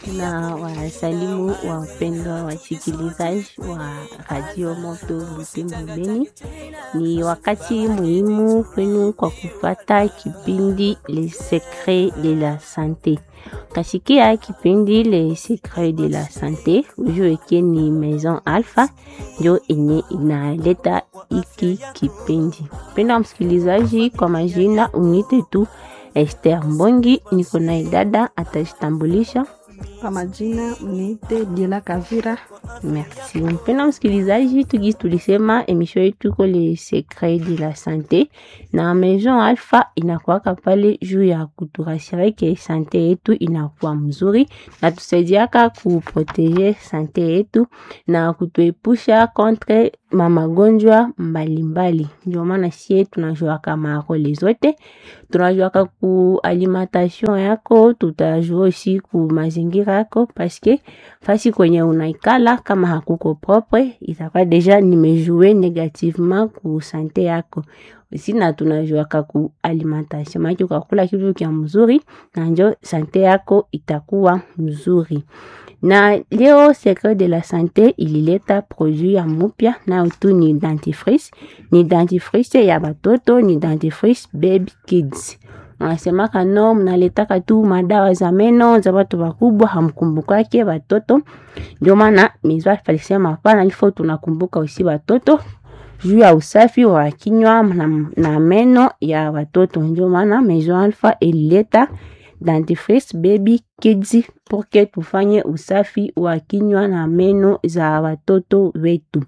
na wasalimu wapendwa wasikilizaji wa Radio Moto Butembo Beni. Ni wakati muhimu kwenu kwa kufata kipindi Le Secret de la Sante. Kasikia kipindi Le Secret de la Sante ujueke ni Maison Alpha ndio enye inaleta iki kipindi. Mpendwa msikilizaji, kwa majina unite tu Esther Mbongi, niko na dada atajitambulisha. Kwa majina mniite Diela Kavira. Merci. Mpendwa msikilizaji, tugi tulisema emission yetu ko le secret de la sante na Maison Alpha inakuwaka pale juu ya kuturasire ke sante yetu inakuwa mzuri na tusaidiaka kuprotege sante yetu na kutuepusha contre mamagonjwa mbalimbali. Ndio maana sie tunajuaka marole zote, tunajuaka ku alimentation yako, tutajua aussi ku mazingira yako paske fasi kwenye unaikala kama hakuko propre itakuwa deja nimejue negativement ku sante yako si na tunajuaka ku alimentation maana ukakula kitu kya mzuri na njo sante yako itakuwa mzuri na leo secret de la sante ilileta produit ya mupya nayo tu ni dentifrice ni dentifrice ya batoto ni dentifrice baby kids wanasemaka no mnaletaka tu madawa za meno za watu wakubwa hamkumbukake watoto ndio maana mizwa alisema hapana ilifo tunakumbuka usi watoto juu ya usafi wa kinywa na, na meno ya watoto ndio maana Maison Alpha ilileta dentifrice baby kids porque tufanye usafi wa kinywa na meno za watoto wetu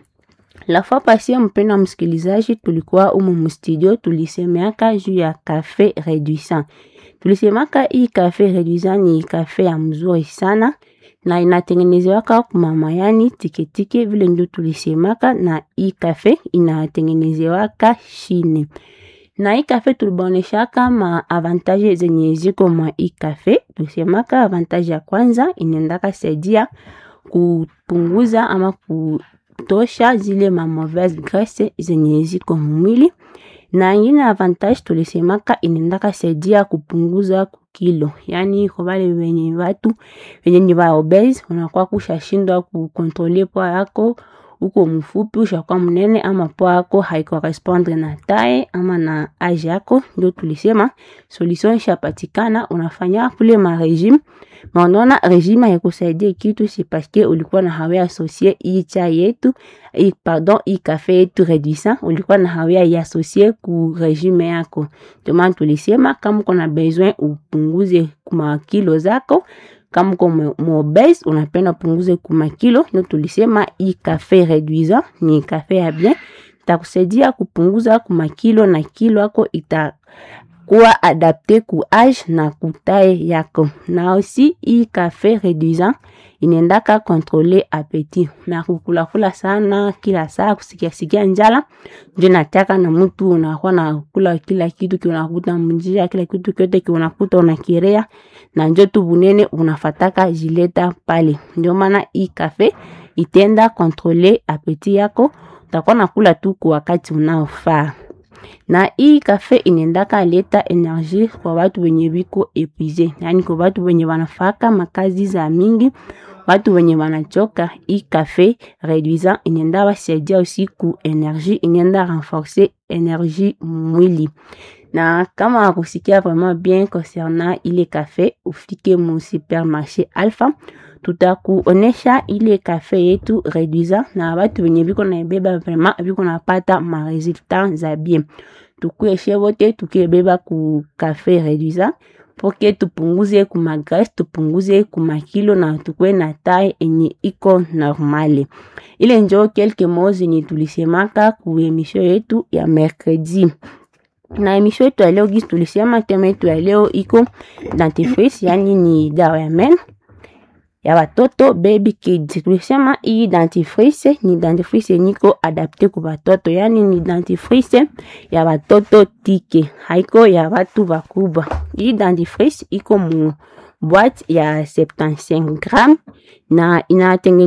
la fois passée mpendwa msikilizaji tulikuwa umu mstudio tulisemeaka juu ya cafe reduisant tulisemaka hii cafe reduisant ni cafe ya mzuri sana na inatengenezewaka kumamayani tiketike vile ndio tulisemaka na hii cafe inatengenezewaka shine na hii cafe tulibaoneshaka ma avantage zenye ziko mwa hii cafe tulisemaka avantage ya kwanza inaendaka saidia kupunguza ama ku tosha zile ma mauvaise graisse zenye ziko mwili na ingine avantage tulisemaka inaendaka saidia kupunguza kilo, yani kwa wale wenye watu wenye ni wa obese, unakuwa kushashindwa kukontrole poa yako uko mfupi ushakuwa mnene ama poa yako haikorespondre na tae ama na age yako, ndio tulisema solution ishapatikana. Unafanya kule ma regime ma unaona regime haikusaidia kitu, si paske ulikuwa na hawe associer hii chai yetu hii pardon, hii cafe yetu reduisant, ulikuwa na hawe ya associer ku regime yako. Ndio maana tulisema kama uko na besoin upunguze kuma kilo zako kama uko mobese unapenda punguze kuma kilo, ndio tulisema hii cafe reduisant ni cafe ya bien, itakusaidia kupunguza kuma kilo na kilo yako itakuwa adapte ku age na kutae yako. Na aussi hii cafe reduisant inaendaka kontrole apeti na kukulakula sana kila saa kusikia sikia njala, ndio nataka na mtu unakuwa na kula kila kitu kionakuta mjia, kila kitu kyote kionakuta unakirea na njo tu bunene unafataka jileta pale. Ndio maana hii cafe itenda kontrole apeti yako, utakuwa nakula tu kwa wakati unaofaa na hii kafe inaendaka leta energie kwa watu wenye biko epuise, yani kwa watu wenye wanafaka makazi za mingi, watu wenye wanachoka. Hii kafe reduisant inaenda wasaidia usiku energie, inaenda renforcer energie mwili na kama wakusikia vraiment bien concernant ile kafe, ufike mu supermarché Alpha, tutakuonesha ile kafe yetu reduisant na watu wenye biko naibeba vraiment biko napata ma resultat za bien. Tukueshe wote tukibeba ku kafe reduisant poke tupunguze kuma graisse, tupunguze kuma kilo na tukwe na taille enye iko normale. Ile njo quelques mots zenye tulisemaka ku emission yetu ya mercredi na emission yetu ya leo gisi tulisema tema yetu ya leo iko dentifrice, yani ni dawa ya meno ya watoto baby kids. Tulisema hii dentifrice ni dentifrice niko adapte ku watoto, yani ni dentifrice ya watoto tike, haiko ya watu wakubwa. Hii dentifrice iko mu boîte ya 75 gram na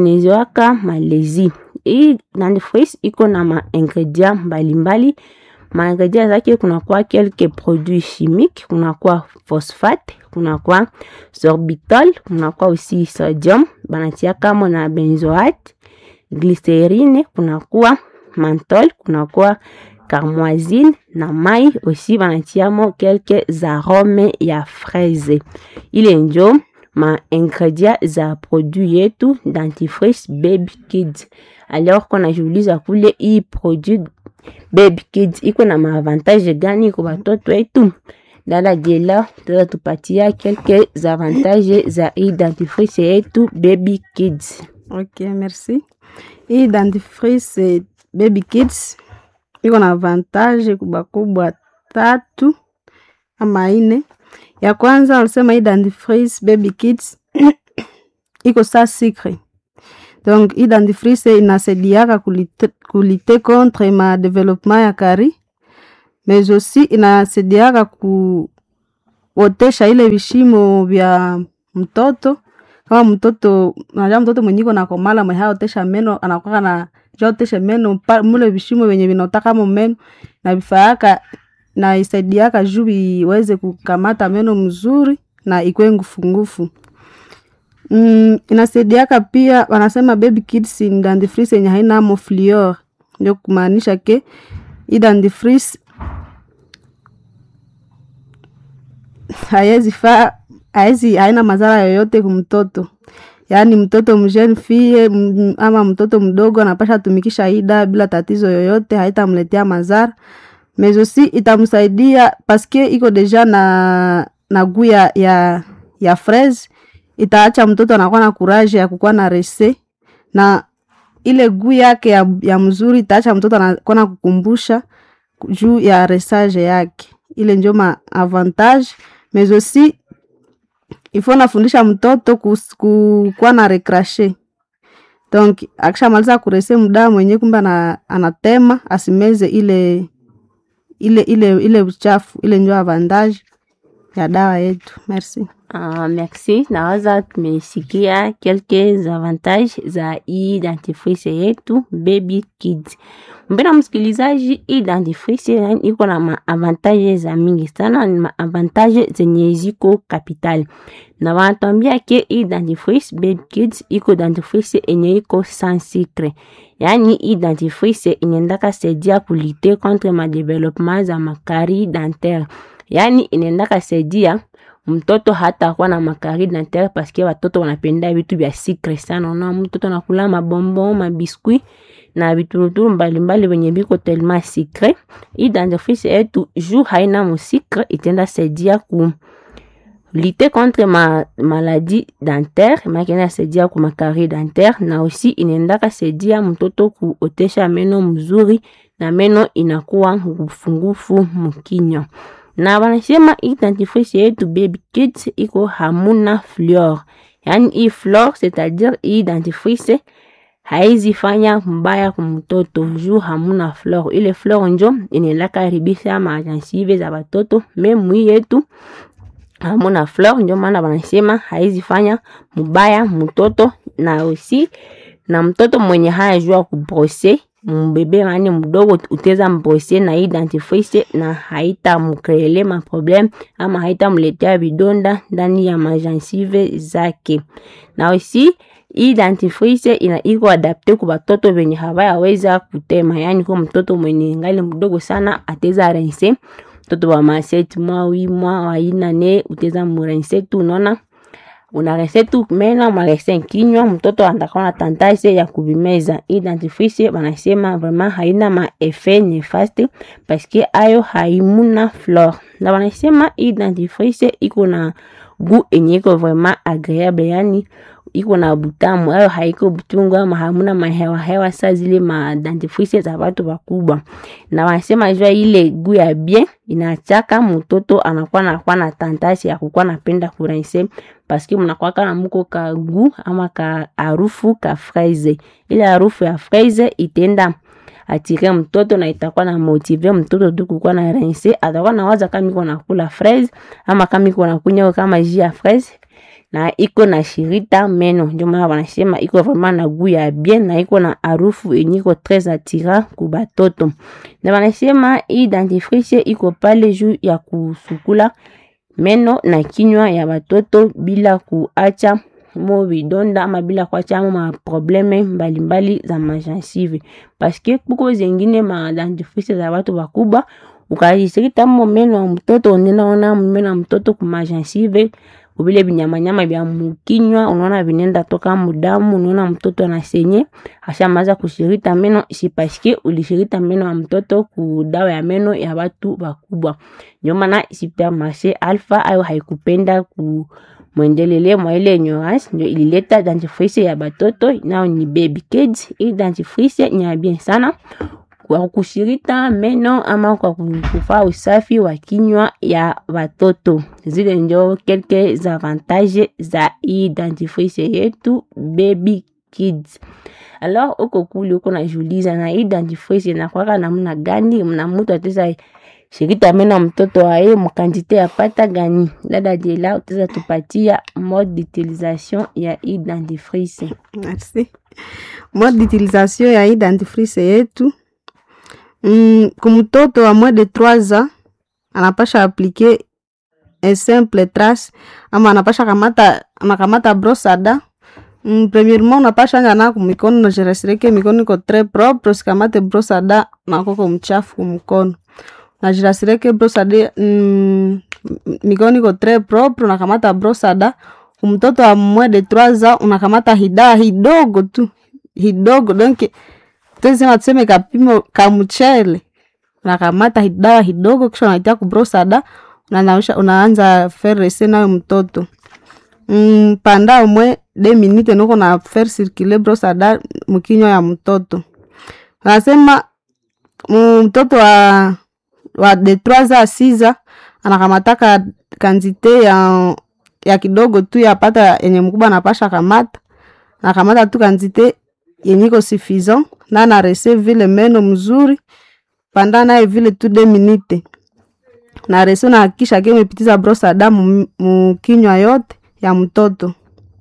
inatengenezewaka Malezi. Hii dentifrice iko na ma ingredient mbalimbali maingredient zake kunakuwa quelques produits chimiques kunakuwa phosphate kunakuwa sorbitol kunakuwa aussi sodium banatia kamo na benzoate glycerine kunakuwa mantol kunakuwa carmoisine na mai aussi banatiamo quelques arome ya fraise ile njo ma ingredient za produit yetu dentifrice baby kids alors konajiuliza kule hii produit baby kids iko na maavantage gani kwa watoto wetu dala jela tutatupatia quelques avantage za hii dentifrice yetu baby kids Ok, merci. Hii dentifrice baby kids iko na avantage kubwa kubwa tatu ama ine. Ya kwanza walisema hii dentifrice baby kids iko sa secret. Donc hii dentifrice inasaidiaka kulite, kulite contre ma development ya kari mais aussi inasaidiaka kuotesha ile vishimo vya mtoto kama mtoto unajua mtoto mwenye iko na komala mwenye haotesha meno anakuwa na jotesha meno pa- mule vishimo venye vinotaka mo meno na vifaaka na isaidiaka juu iweze kukamata meno mzuri na ikwe ngufungufu. Mm, inasaidiaka pia wanasema baby kids ni dentifrice yenye haina amo fluor, ndio kumaanisha ke hii dentifrice haiwezi faa haiwezi haina madhara yoyote kumtoto yaani mtoto mjeune fille m- ama mtoto mdogo anapasha tumikisha ida bila tatizo yoyote haitamletea madhara mais aussi itamsaidia paske iko deja na na guu ya, ya, ya fraise itaacha mtoto anakuwa na courage ya kukuwa na rese na ile guu yake ya, ya mzuri itaacha mtoto anakuwa na kukumbusha juu ya resage yake ile njo ma avantage mais aussi ifo nafundisha mtoto kus- ku- kuwa na recrache donc akishamaliza kurese mdaa mwenye kumbe ana, anatema asimeze ile ile ile ile uchafu ile njo avantage ya dawa yetu merci Uh, merci. Nawaza tumesikia quelques avantages za hii dentifrice yetu Baby Kids. Mpena msikilizaji, hii dentifrice yani iko na maavantage za mingi sana, ni maavantage zenye ziko capital, na wanatuambia ke hii dentifrice Baby Kids iko dentifrice enye iko sans sucre, yani hii dentifrice inaendaka saidia kulite contre ma development za makari dentaire, yani inaendaka saidia mtoto hata kuwa na makari dentaire paske watoto wanapenda vitu vya secret sana. Unaona mtoto anakula mabombo, mabiskuit na vituruturu mbalimbali venye viko telema secret. Hii dentifrice yetu juu haina musikre, itenda saidia ku lutter contre ma maladie dentaire, maana inasaidia ku makari dentaire na aussi inaendaka saidia mtoto kuotesha meno mzuri na meno inakuwa ngufungufu mkinywa na wanasema hii dentifrice yetu baby kids iko hamuna fluor, yaani hii fluor c'est-à-dire hii dentifrice haizi fanya mbaya kumtoto juu hamuna fluor. Ile fluor njo inaendaka haribisha majansive za batoto, memu hii yetu hamuna fluor, ndio maana wanasema haizi fanya mubaya mtoto, na aussi na mtoto mwenye hayajua kubrose mbebe mani mdogo uteza mbrose na hii dentifrice na haita mkreele maprobleme ama haita mletea vidonda ndani ya majansive zake. Na aussi hii dentifrice ina iko adapte kwa batoto venye hawayaweza kutema, yani kwa mtoto mwenye ngali mdogo sana ateza rense mtoto wa maseti mwa wi mwa waina ne uteza murense tu unaona unarense tu meno unarense kinywa, mtoto atakuwa na tendance ya kuvimeza. Hii dentifrice wanasema vraiment haina ma effet nefaste paske ayo haimuna fluor, na wanasema hii dentifrice iko na gu enye iko vraiment agreeable, yani iko na butamu ayo haiko butungu ama hamuna mahewa hewa sa zile ma dentifrice za watu wakubwa, na wanasema jua ile gu ya bien inachaka mtoto anakuwa nakuwa na tendance ya kukuwa napenda kurense paske mnakwaka na muko ka gu ama ka harufu ka fraise. Ile harufu ya fraise itenda atire mtoto na itakuwa na motive mtoto tu kukuwa na rinse, atakuwa na waza kama iko nakula fraise ama kama iko nakunywa kama jus ya fraise na iko na shirita meno, ndio maana wanasema iko vraiment na goût ya bien na iko na harufu yenye iko très attirant ku batoto, na wanasema hii dentifrice iko pale juu ya kusukula meno na kinywa ya batoto bila kuacha mo vidonda ama bila kuacha mo maprobleme mbalimbali za majansive, paske kuko zengine ma dentifrice za batu bakubwa ukajisirita mo meno ya mtoto unenaona meno ya mtoto kumajansive kubile binyamanyama bya mukinywa, unaona vinenda toka mudamu, unaona mtoto anasenye ashamaza kushirita meno, si paske ulishirita meno ya mtoto ku dawa ya meno ya batu bakubwa. Ndio maana supermarché Alpha ayo haikupenda ku mwendelele mwa ile ignorance, ndio ilileta dentifrice ya batoto nao ni baby kids. Hii dentifrice ni ya bien sana kwa kushirita meno ama kwa kufaa usafi wa kinywa ya watoto. Zile ndio quelques avantages za hii dentifrice yetu baby kids. Alors uko kule uko najiuliza na hii dentifrice inakwaka namna gani? Mna mtu ataweza shirita meno mtoto aye mkantite ya pata gani? Dada Diela utaweza tupatia mode d'utilisation ya hii dentifrice. Merci. Mode d'utilisation ya hii dentifrice yetu Mm, kumtoto wa moins de 3 ans anapasha aplike un simple trace ama anapasha kamata anakamata brosada mm, premièrement unapasha anja na kumikono najiresireke mikono iko tres propre, usikamate brosada nakoko mchafu kumkono najirasireke brosada mm, mikono iko tres propre, unakamata brosada kumtoto wa moins de 3 ans unakamata hidaa hidogo tu hidogo donc tuzima tuseme kapimo ka mchele unakamata dawa hidogo, kisha unaitia kubrosada unanausha, unaanza ferese nayo mtoto mm, panda umwe de minute niko na fer circuler brosada mkinywa ya mtoto. Nasema mtoto wa wa de 3 a 6 anakamataka kantite ya ya kidogo tu yapata yenye mkubwa anapasha kamata, nakamata tu kantite yenye iko suffisant na na rese vile meno mzuri panda naye vile tu de minute na rese na hakikisha ke umepitiza brosa damu mukinywa yote ya mtoto.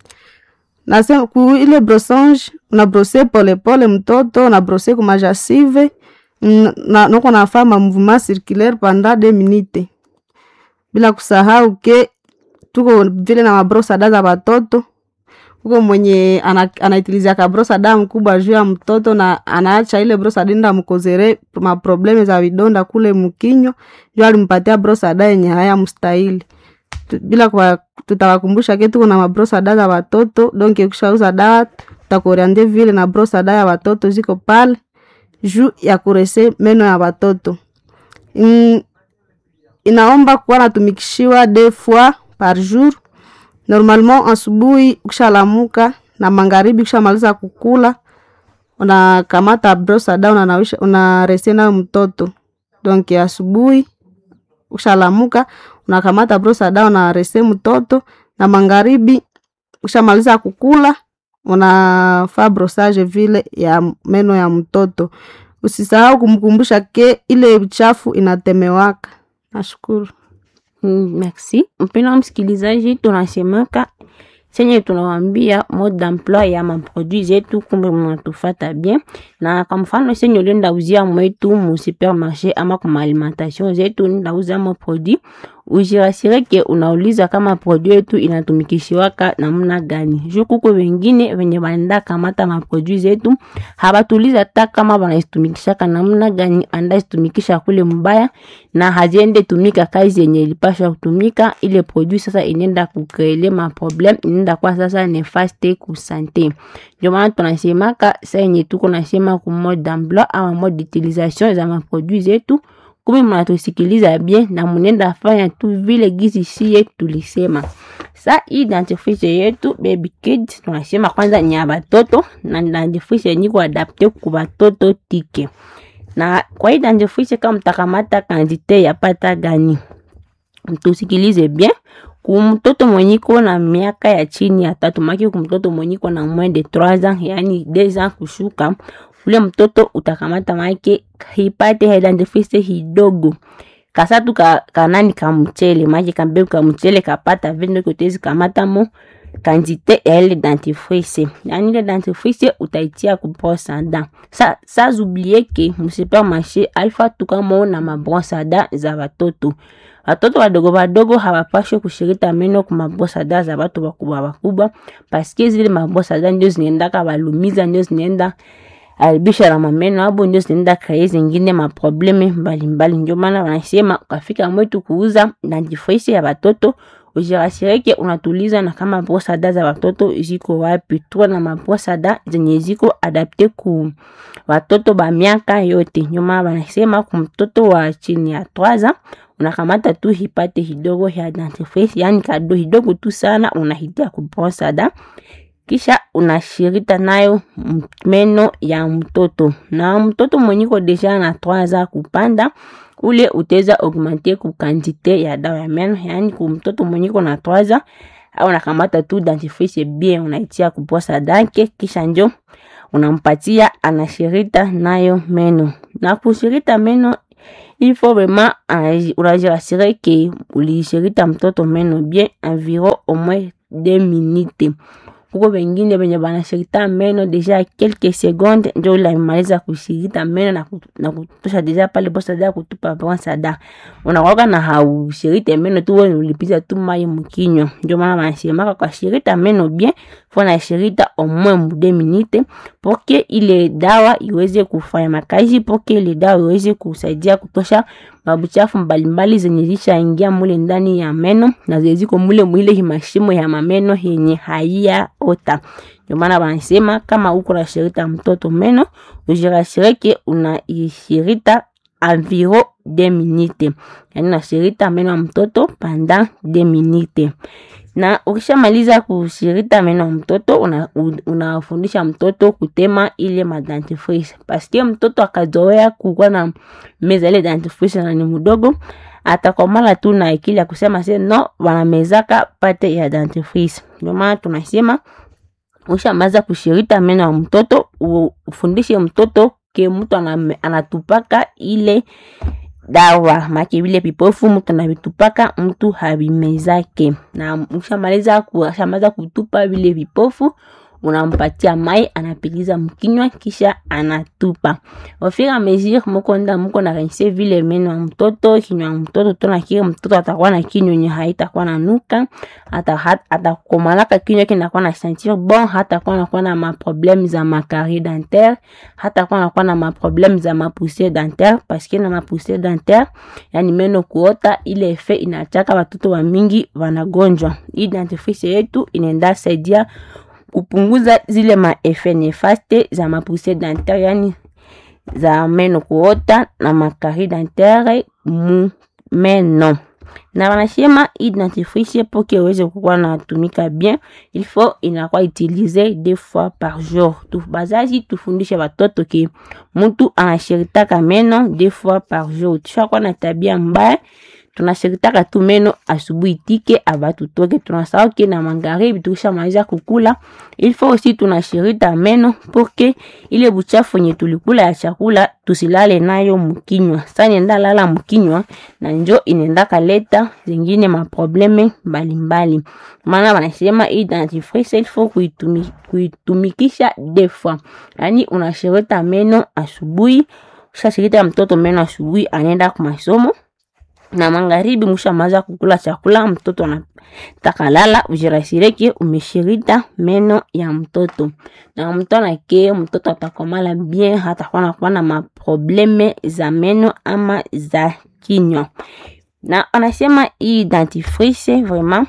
Nasema ku ile brossange una brose pole pole mtoto na brose ku majasive na noko nafaa ma mouvement circulaire panda de minute, bila kusahau ke tuko vile na mabrosa da za batoto huko mwenye anaitiliza ka brosa damu kubwa juu ya mtoto na anaacha ile brosa dinda mkozere maprobleme za vidonda kule mkinywa, juu alimpatia brosa da yenye haya mstahili. Bila kwa tutawakumbusha ke tuko na mabrosa da za watoto donc ukishauza dawa tutakoriande vile na brosa da ya watoto ziko pale juu ya kurese meno ya watoto. Mm, inaomba kuwa natumikishiwa deux fois par jour normalement asubuhi ukishalamuka na magharibi ukishamaliza kukula unakamata brosa da unanawisha unarese nayo mtoto donc asubuhi ukishalamuka unakamata brosa da unarese mtoto na magharibi ukishamaliza kukula unafaa brosage vile ya meno ya mtoto usisahau kumkumbusha ke ile uchafu inatemewaka nashukuru Mm, merci mpena msikilizaji, tunasemaka senye tunawambia mode d'emploi ya maproduit zetu, kumbe mnatufata bien. Na kwa mfano senye ulienda uzia mwetu mu supermarché ama kuma alimentation zetu, ulienda uzia mo produit, ujirasire ke unauliza kama produit yetu inatumikishiwaka namna gani. Juu kuko wengine wenye wanaenda kamata maproduit zetu habatuliza ta kama wanaitumikishaka namna gani, anda itumikisha kule mbaya na haziende tumika kazi yenye ilipashwa kutumika. Ile produit sasa inenda kukrele ma problem, inenda kwa sasa nefaste ku sante. Ndio maana tunasemaka sasa yenye tuko nasema ku mode d'emploi ama mode d'utilisation za maproduit zetu kumi mnatusikiliza bien na munenda fanya tu vile gizi sie tulisema. Sa hii dentifrice yetu baby kids tunasema kwanza ni ya batoto na dentifrice yenye kuadapte ku batoto tike. Na kwa hii dentifrice kama mtakamata kantite ya pata gani, mtusikilize bien kumtoto mwenye iko na miaka ya chini ya tatu, maki kumtoto mwenye iko na moins de 3 ans, yani 2 ans kushuka ule mtoto utakamata make hipate dentifrice hidogo kasatu ka, kanani ka mchele make kambe ka mchele kapata vende kutezi kamata mo kantite ya ile dentifrice yaani ile dentifrice utaitia ku brosse à dents sa sans oublier ke msupermarché alfa tukamo na mabrosse à dents za watoto watoto wadogo wadogo hawapashwe kushirita meno ku mabrosse à dents za watu wakubwa wakubwa paske zile mabrosse à dents ndio zinaendaka walumiza ndio zinaenda alibisha na mameno abo ndio zinaenda kreye zingine maprobleme mbalimbali. Ndio maana wanasema ukafika mwetu kuuza dentifrice ya watoto ujirasireke unatuliza na kama brosada za watoto ziko wapi. Tuwa na mabrosada zenye ziko adapte ku watoto ba miaka yote. Ndio maana wanasema ku mtoto wa chini ya twaza unakamata tu hipate hidogo ya dentifrice, yani kado hidogo tu sana unahitia ku brosada kisha unashirita nayo meno ya mtoto na mtoto mwenyiko deja na 3 ans kupanda ule uteza augmente ku quantité ya dawa ya meno yani ku mtoto mwenyiko na 3 ans au unakamata tu dentifrice bien unaitia kuposa dake kisha njo unampatia anashirita nayo meno na kushirita meno il faut vraiment unajirasire ke ulishirita mtoto meno bien environ au moins 2 minutes kuko wengine wenye banashirita meno deja quelques secondes njo ulamaliza kushirita meno na, kutu, na kutosha deja pale bosada kutupa bonsada unakwaka na haushirite meno tu wewe ulipiza tu mai mkinywa ndio maana wanasemaka kwa shirita meno bien fo na shirita au moins mu 2 minutes poke ile dawa iweze kufanya makazi poke ile dawa iweze kusaidia kutosha mabuchafu mbalimbali zenye zishaingia mule ndani ya meno na zeziko mule mwile himashimo ya mameno yenye haiya ota. Ndio maana wanasema kama uko na shirita mtoto meno ujirashireke unaishirita environ 2 minutes, yani unashirita meno ya mtoto pendant 2 minutes na ukishamaliza kushirita meno ya mtoto unafundisha una mtoto kutema ile madentifrice, paske mtoto akazoea kukuwa na meza ile dentifrice na ni mdogo, atakomala tu na akili ya kusema se no, wanamezaka pate ya dentifrice. Ndio maana tunasema ushamaza kushirita meno ya mtoto ufundishe mtoto ke mtu anatupaka ile dawa make vile vipofu mtu anavitupaka mtu havimezake, na mshamaliza kushamaliza kutupa vile vipofu unampatia mai anapiliza mkinywa kisha anatupa. Ofira mesure muko nda muko na rinse vile meno ya mtoto kinywa ya mtoto tona kile mtoto atakuwa na kinywa yenye haitakuwa na nuka ata atakomalaka kinywa kinakuwa na sentir bon, hatakuwa nakuwa na maprobleme za makari dentaire, hatakuwa nakuwa na maprobleme za mapoussiere dentaire paske na mapoussiere dentaire yani meno kuota, ile efe inachaka watoto wa mingi wanagonjwa. Hii dentifrice yetu inaenda saidia kupunguza zile maefe nefaste za mapoussiere dentaire, yani za meno kuota na makari dentaire mu meno na wanasema hii dentifrice poke uweze kukuwa natumika bien, il faut inakuwa utilize deux fois par jour. Tu bazazi tufundishe watoto ke mtu anashiritaka meno deux fois par jour. Tushakuwa na tabia mbaya tunashiritaka tu meno asubuhi tike abatu toke, tunasahau ke na magharibi tukishamaliza kukula, il faut aussi tunashirita meno porque ile buchafu yenye tulikula ya chakula tusilale nayo mkinywa. Sasa nenda lala mkinywa na njo inenda kaleta zingine maprobleme mbalimbali. Maana wanasema hii dentifrice il faut kuitumi, kuitumikisha deux fois, yani unashirita meno asubuhi, ushashirita mtoto meno asubuhi anaenda kwa masomo na magharibi mshamaza kukula chakula, mtoto anataka lala, ujirasireke umeshirita meno ya mtoto na mtona ke mtoto atakomala bien, hatakuwa nakuwa na maprobleme za meno ama za kinywa. Na anasema hii dentifrice vraiment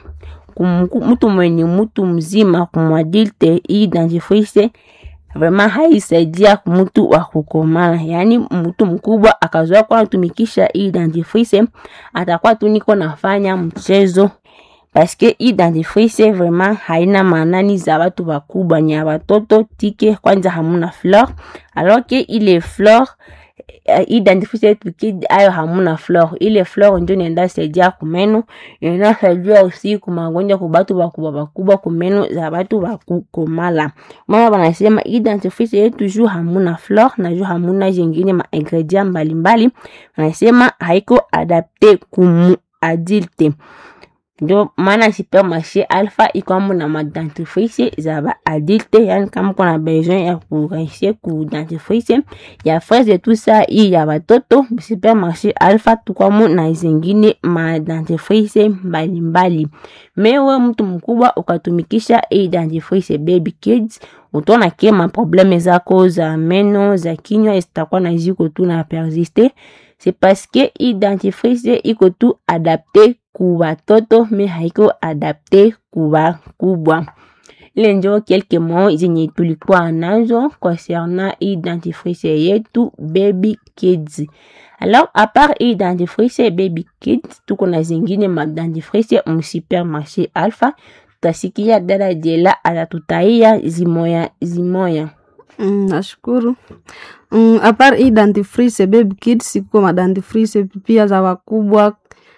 mtu mwenye mtu mzima kumwadilte, hii dentifrice vraiment haisaidia mtu wa kukomala, yaani mtu mkubwa akazoea kuwa natumikisha hii dentifrice, atakuwa tu niko nafanya mchezo paske hii dentifrice vraiment haina maanani za watu wakubwa, ni ya watoto tike. Kwanza hamuna fleur alors que ile fleur hii dentifrice yetu kid ayo hamuna fleur. Ile fleur ndio inaenda saidia kumeno, inasaidia usi kumagonjwa kwa batu bakubwa bakubwa kumeno za batu bakukomala. Mama banasema hii dentifrice yetu juu hamuna fleur na juu hamuna jengine ma ingredient mbalimbali, wanasema haiko adapte kumu adulte ndio maana supermarché alpha ikwamo na madentifrice za baadulte yani kama kuna besoin ya kurahisir ku dentifrice ya fraise tout ça hii ya batoto supermarché alpha tukwamo na zingine madentifrice mbalimbali mewe mtu mkubwa ukatumikisha hii dentifrice baby kids utaona ke maprobleme zako za meno za kinywa zitakuwa na ziko tu na persiste c'est parce que hii dentifrice iko tu adapte ku batoto me haiko adapte ku bakubwa ile njo kelke mo zenye tulikuwa nazo concernant hii dentifrice yetu baby kids alors à part hii dentifrice baby kids tuko na zingine madentifrice mu supermarché alpha tutasikia dada jela atatutaia zimoya zimoya Mm, nashukuru. Mm, apart hii dentifrice baby kids iko madentifrice pia za wakubwa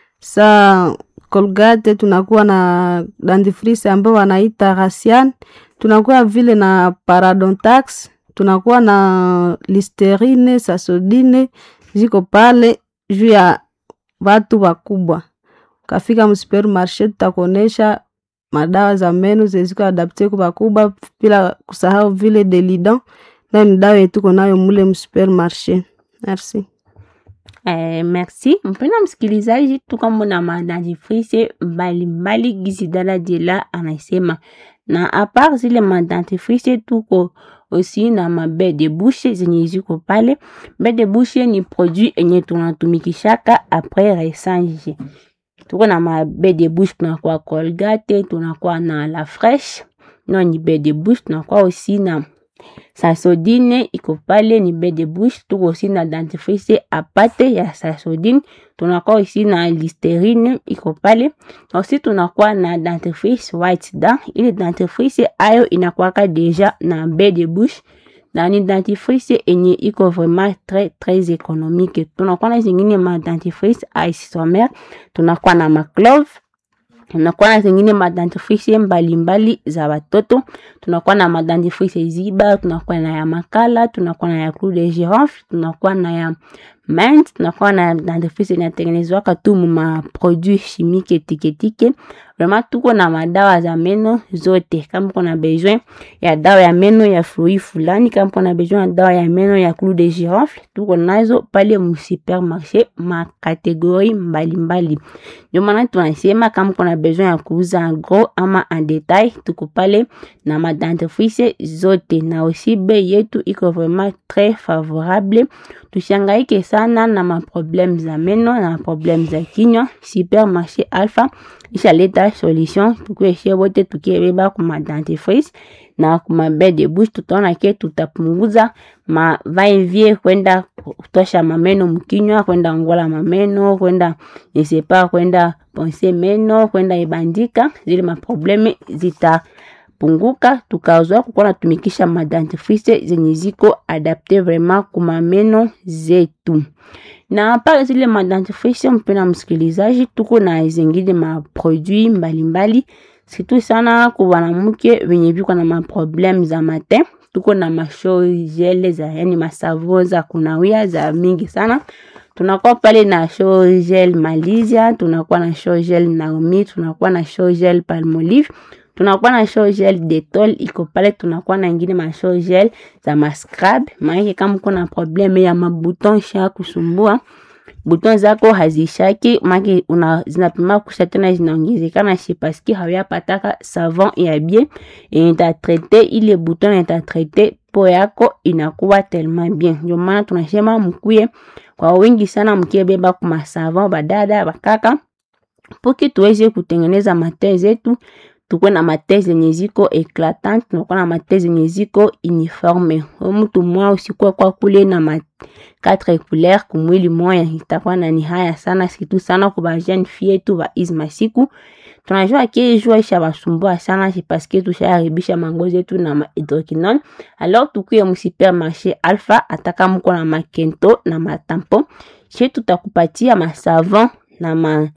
sa Colgate, tunakuwa na dentifrice ambayo wanaita Rasian, tunakuwa vile na Parodontax, tunakuwa na Listerine, Sasodine ziko pale juu ya watu wakubwa. Kafika msupermarché tutakuonesha madawa za meno zeziko adapte kwa bakubwa, bila kusahau vile Delidan nayo ni dawa yetuko nayo mule msupermarché. Merci. Eh, merci mpenda msikilizaji, tuko na madentifrice mbalimbali gizi dada Jela anasema, na apart zile madentifrice tuko aussi na mabe de bouche zenye ziko pale. Be de bouche ni produit enye tunatumikishaka apres resanje. Tuko na mabe de bouche, tunakuwa Colgate, tunakuwa na la fresh no ni be de bouche, tunakuwa aussi na Sasodine iko pale ni be de bouche. Tuko aussi na dentifrice apate ya Sasodine, tunakuwa aussi na Listerine iko pale aussi, tunakuwa na dentifrice white da. Ile dentifrice ayo inakuwaka deja na be de bouche na ni dentifrice enye iko vraiment très très économique. Tunakuwa na zingine ma dentifrice isomère, tunakuwa na maclove tunakuwa na zingine madentifrice mbalimbali za watoto. Tunakuwa na madentifrice ziba, tunakuwa na ya makala, tunakuwa na ya clou de girofle, tunakuwa na ya mint, tunakuwa na dentifrice inatengenezwaka tu mu ma produit chimique etiketike. Vraiment tuko na madawa za meno zote. Kama uko na besoin ya dawa ya meno ya fruit fulani, kama uko na besoin ya dawa ya meno ya clou de girofle, tuko nazo pale mu supermarché ma kategori mbalimbali. Ndio maana tunasema kama uko na besoin ya kuuza en gros ama en detail, tuko pale na madentifrice zote, na aussi bei yetu iko vraiment très favorable. Tushangaike sana na maproblème za meno na maproblème za kinywa. Supermarché Alpha ishaleta solution, tukueshe wote tukiebeba ku madentifrice na kuma be de bouche, tutaona ke tutapunguza ma va-et-vient kwenda kutosha mameno mkinywa, kwenda ngola mameno, kwenda nisepa, kwenda ponse meno, kwenda ibandika, zile maprobleme zitapunguka, tukazoa kukuwa natumikisha madentifrice zenye ziko adapte vraiment kuma meno zetu na pale zile madentifrice, mpena msikilizaji, tuko na zingine maproduit mbalimbali situ sana kwa wanamke wenye viko na maprobleme za matin. Tuko na masho gel za yani masavo za kunawia za mingi sana. Tunakuwa pale na show gel Malaysia, tunakuwa na show gel Naomi, tunakuwa na show gel Palmolive, tunakuwa na show gel Dettol iko pale, tunakuwa na ingine ma show gel za mascrub. Maana kama kuna probleme ya mabuton sha kusumbua buton zako hazishaki make una zinapima kusha tena zinaongezekana shi paski hawiyapataka savon ya bien itatrete ile buton itatrete po yako inakuwa tellement bien. Ndio maana tunasema mkuye kwa wingi sana, mkiebeba kuma savon badada bakaka poki tuweze kutengeneza mate zetu tukuwe na mate zenye ziko eclatante, tunakuwa na mate zenye ziko uniforme. Mtu mwa usikuwa kwa kule na ma quatre couleurs kumwili moya, itakuwa na ni haya sana situ sana kwa jeune fille tu ba hizi masiku. Tunajua ke jua isha basumbua sana c'est parce que tushaharibisha mangozi yetu na ma hydroquinone. Alors tukuye mu supermarché Alpha, ataka mko na makento na matampo, chez tutakupatia ma savon na ma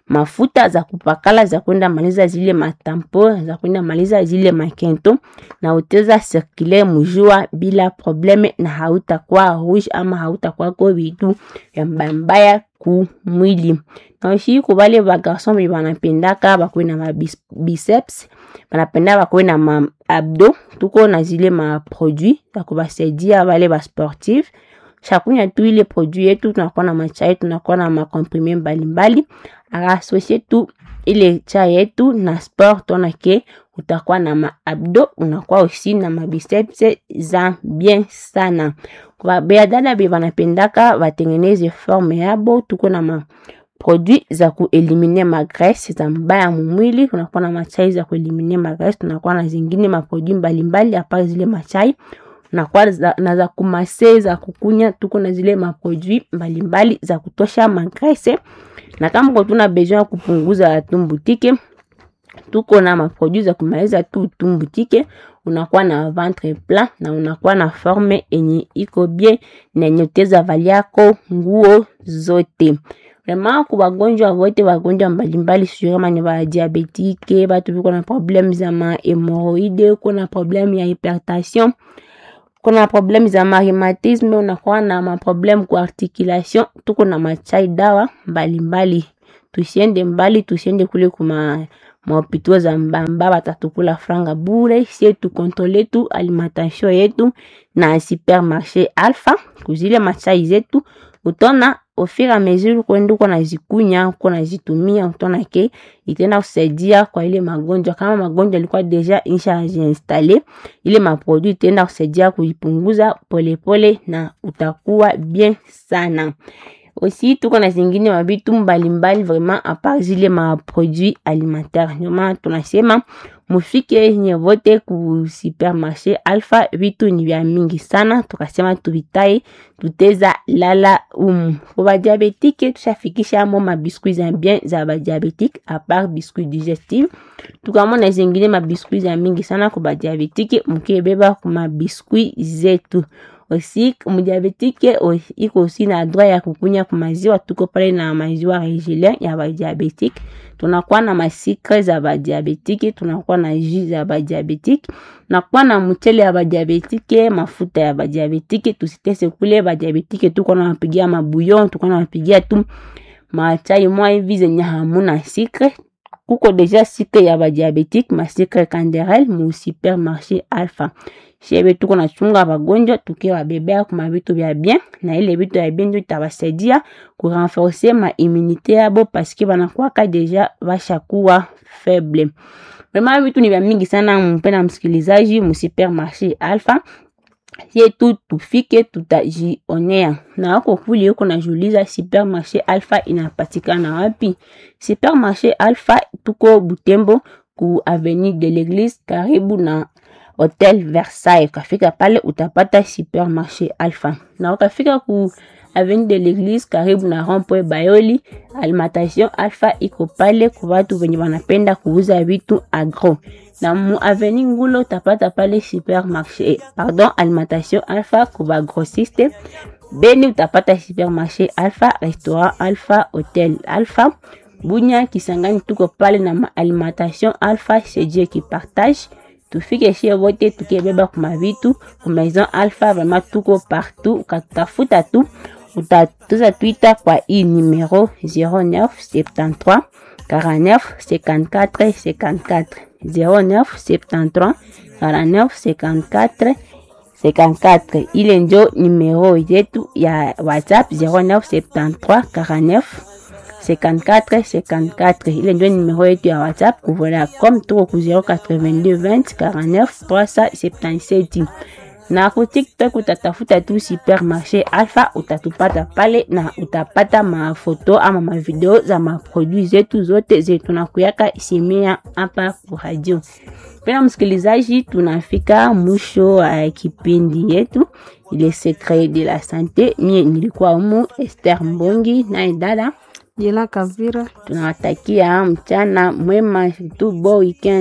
mafuta za kupakala za kwenda maliza zile matampo za kwenda maliza zile makento na uteza sirkule mujua bila probleme na hautakuwa rouge ama hautakuwa ko vitu vya mbaya mbaya ku mwili na ushi kubale bagarson be banapendaka bakuwe na mabiceps banapenda bakuwe na ma abdo tuko na zile maproduit za kubasaidia bale basportif chakunya tu ile produit yetu tunakuwa na machai tunakuwa na makomprime mbalimbali akasosie tu ile chai yetu na sport tonake utakuwa na maabdo unakuwa usi na mabiceps za bien sana kwa beadada be banapendaka batengeneze forme yabo tuko na ma produit za kuelimine magrese za mbaya mumwili tunakuwa na machai za kuelimine magrese tunakuwa na zingine maproduit mbalimbali apart zile machai nakuwa za, na za kumase za kukunya tuko na zile maproduit mbalimbali za kutosha magrese na kama ko tuna besoin ya kupunguza tumbutike tuko na maproduit za kumaliza tu tumbutike unakuwa na ventre plat na unakuwa na forme enye iko bien na enye uteza valiako nguo zote vraiment ku bagonjwa wote bagonjwa mbalimbali sijui kama ni badiabetike batu biko na probleme za mahemoroide kuna probleme ya hypertension kuna probleme za marhumatisme unakuwa na maprobleme ku articulation tuko na machai dawa mbalimbali tusiende mbali tusiende kule kuma mahopitau za mbamba batatukula franga bure sie tukontrole tu alimentation yetu na supermarché alpha kuzile machai zetu utona au fur et à mesure kwenda uko nazikunya uko nazitumia utaona ke itaenda kusaidia kwa ile magonjwa kama magonjwa ilikuwa deja inshajiinstale ile maproduit itaenda kusaidia kuipunguza polepole na utakuwa bien sana aussi tuko na zingine mabitu mbalimbali vraiment apart zile maproduit alimentaire ndio maana tunasema mufike nye vote ku supermarché alpha vitu ni vya mingi sana tukasema tuvitaye tuteza lala umu kwa badiabetike tushafikisha mo mabiskuit za bien za badiabetike apart biskuit digestive tukamona zingine mabiskuit za mingi sana kwa badiabetike mukebeba ku mabiskuit zetu aussi mudiabetike iko aussi na droit ya kukunya ku maziwa tuko pale na maziwa regilien ya badiabetike tunakuwa na masikre za badiabetike tunakuwa na jus za badiabetike tunakuwa na mchele ya badiabetike mafuta ya badiabetike tusitese kule badiabetike tuko na mapigia mabuyon tuko na mapigia tu machai mwa hivi zenye hamuna sikre kuko deja sikre ya badiabetike masikre canderel mu supermarché alpha shebe tuko na chunga bagonjwa tukiwabebea kuma vitu vya bien na ile vitu ya bien ndio itabasaidia kurenforce ma immunité yabo paske banakwaka deja bashakuwa faible vraiment vitu ni vya mingi sana mpenda msikilizaji mu supermarché alpha yetu tufike tutajionea na wako kule huko najiuliza supermarché alpha inapatikana wapi supermarché alpha tuko butembo ku avenue de l'église karibu na hotel versailles ukafika pale utapata supermarché alpha na ukafika ku avenue de l'église karibu na rompoe bayoli alimentation alpha iko pale kwa watu wenye wanapenda kuuza vitu agro na mu avenue ngulo utapata pale supermarché pardon alimentation alpha kuba grossiste beni utapata supermarché alpha restaurant alpha hotel alpha bunya kisangani tuko pale na alimentation alpha cedie qui partage tufike shie wote tukibeba kuma vitu ku maison alpha vraiment tuko partout ukatafuta tu utatuza twita kwa hii numero 0973 49 54 54 0973 49 54 54 ile njo numero yetu ya whatsapp 0973 49 54 54 ile ndio numero yetu ya whatsapp kuvola comme tuko ku 082 20 49 377 na ku tiktok utatafuta tu supermarché alpha utatupata pale na utapata mafoto ama mavideo za maproduit zetu zote zetu na kuyaka simia hapa ku radio pena msikilizaji tunafika mwisho wa uh, kipindi yetu ile secret de la sante mie nilikuwa umu Esther Mbongi naye dada Jela Kavira. tunawatakia mchana mwema tu bo weekend